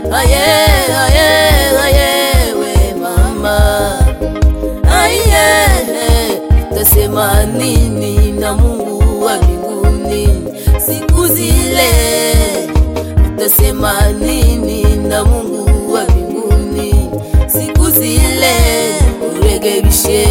aye, aye, aye, we mama, aye, tasema nini na Mungu wa mbinguni siku zile? Utasema nini na Mungu wa mbinguni siku zile? Urekebishe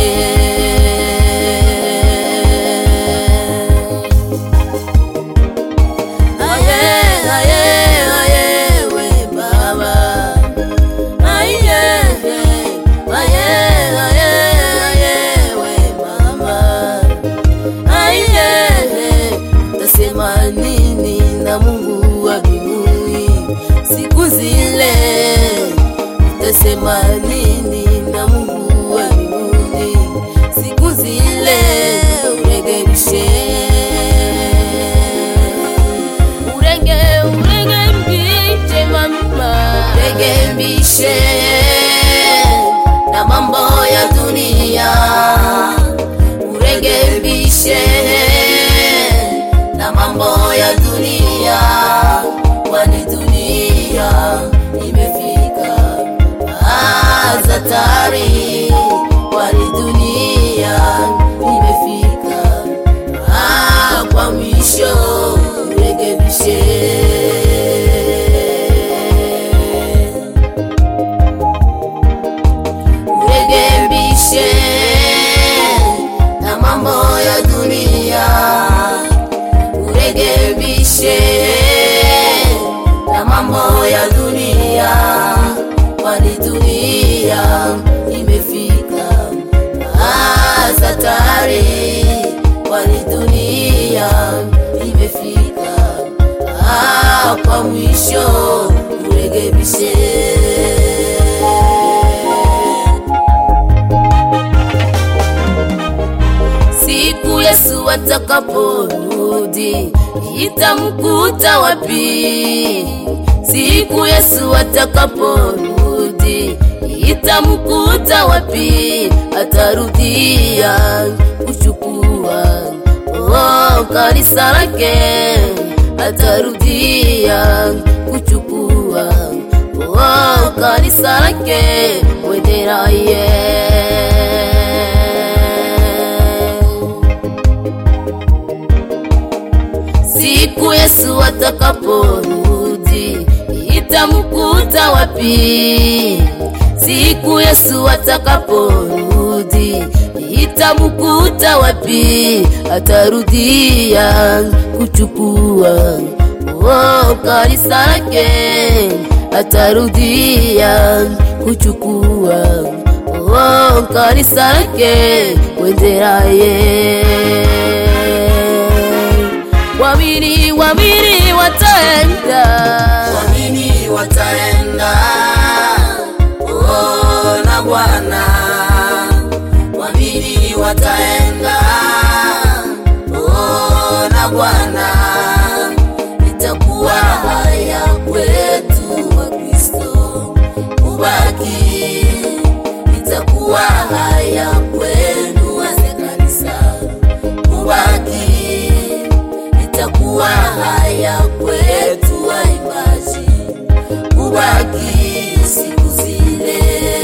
aye, aye, aye, we baba aye, aye, aye, aye, we mama aye, tasema nini na Mungu wa mbinguni siku zile? Tasema nini na Mungu wa mbinguni siku zile? Urekebishe urenge urenge mbiche mama rekebishe na mambo ya dunia urekebishe na mambo ya dunia kwani dunia imefika azatari kwani dunia imefika Ah, kwa mwisho urekebishe urekebishe na mambo ya dunia urekebishe na mambo ya dunia kwani dunia imefika satari kwani dunia imefika ah, kwa mwisho urekebishe siku Yesu atakaporudi itamkuta wapi? Siku Yesu atakaporudi itamkuta wapi? Atarudia kuchukua oh, kanisa lake, atarudia kuchukua oh, kanisa lake, wendera ye siku Yesu atakaporudi itamkuta wapi? Siku Yesu atakaporudi itamkuta wapi? Atarudia kuchukua oh, kanisa lake, atarudia kuchukua oh, kanisa lake, wendera ye Wamini, wamini wataenda, Waamini wataenda oh, na Bwana. Waamini wataenda oh, na Bwana. Itakuwa haya kwetu wa Kristo kubaki, itakuwa haya kwenu wazee kanisa kubaki itakuwa haya kwetu waimbaji kubaki siku zile.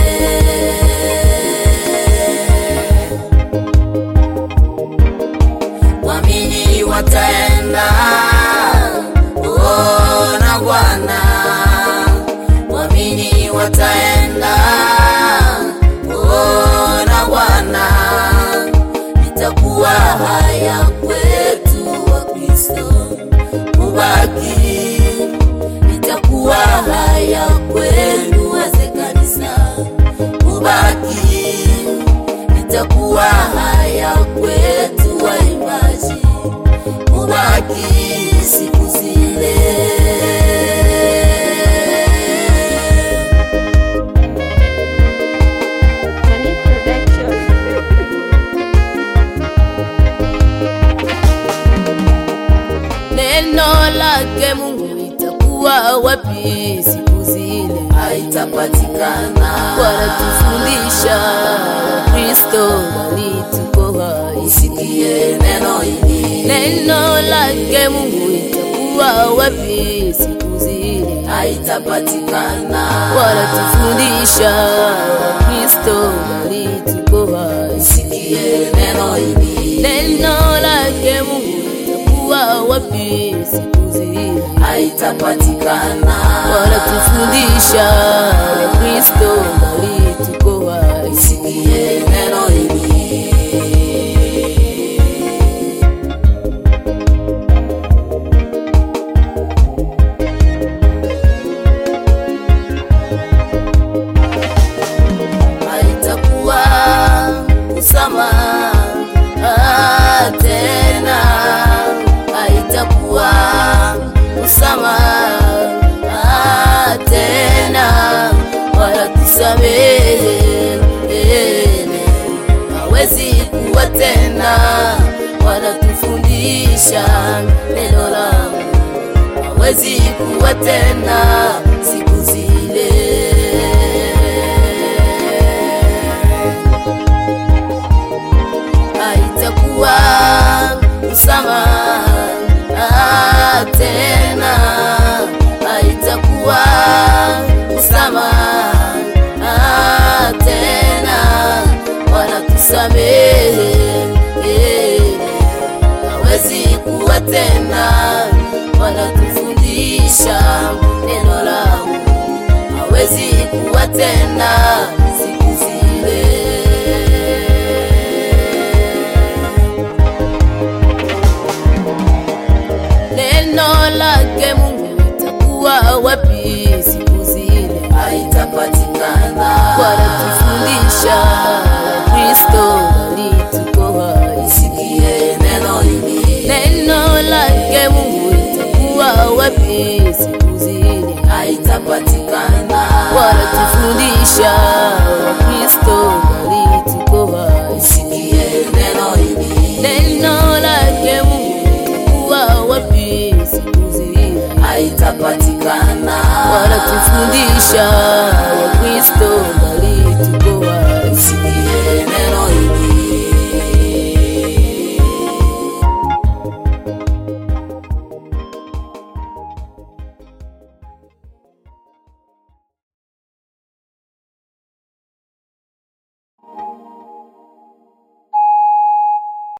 Waamini wataenda oh, na Bwana. Waamini wataenda oh, na Bwana itakuwa haya kwetu wa Kristo kubaki, itakuwa haya kwenu wazee kanisa kubaki, itakuwa haya kwetu waimbaji kubaki siku zile. Money Production. neno lake Mungu itakuwa wapi siku zile? haitapatikana. Wanatufundisha Kristo alituko hai, Usikie neno hili neno lake Mungu itakuwa wapi siku zile? haitapatikana wanatufundisha Wakristo bali tuko hai. sikie neno hili Neno lake Mungu litakuwa wapi siku zile? haitapatikana Wanatufundisha Wakristo bali tuko hai. sikie neno hili haitakuwa usamaha tena, haitakuwa usamaha tena, wala tusamehe hawezi kuwa tena, wanatufundisha neno langu hawezi kuwa tena siku zile. Haitakuwa msamaha tena, haitakuwa msamaha tena, wanatusamehe hawezi kuwa tena, wanatufundisha neno langu, hawezi kuwa tena siku zile. Neno lake Mungu itakuwa wapi siku zile? haitapatikana Wanatufundisha Kristo bali tuko hai. sikie neno hili Neno lake Mungu itakuwa wapi siku zile? haitapatikana Wanatufundisha Wakristo bali tuko hai. sikie neno hili Neno lake Mungu itakuwa wapi siku zile? haitapatikana Wanatufundisha Wakristo bali tuko hai.